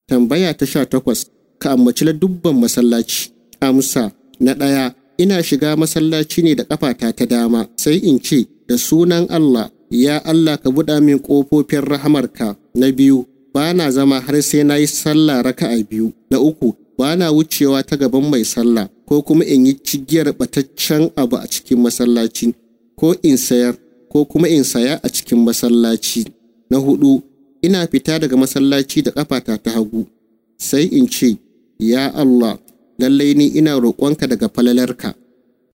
Tambaya ta sha takwas, ka ambaci dubban masallaci. Amsa, na ɗaya, ina shiga masallaci ne da ƙafata ta dama, sai in ce, da sunan Allah, ya Allah ka buɗa min ƙofofin rahamarka. Na biyu, ba na zama har sai na yi sallah raka'a biyu. Na uku, ba na wucewa ta gaban mai sallah, ko kuma in yi cigiyar ɓataccen abu a cikin masallaci, ko in sayar, ko kuma in saya a cikin masallaci. Na hudu, ina fita daga masallaci da ƙafata ta hagu, sai in ce, Ya Allah, lallai ni ina roƙonka daga falalarka.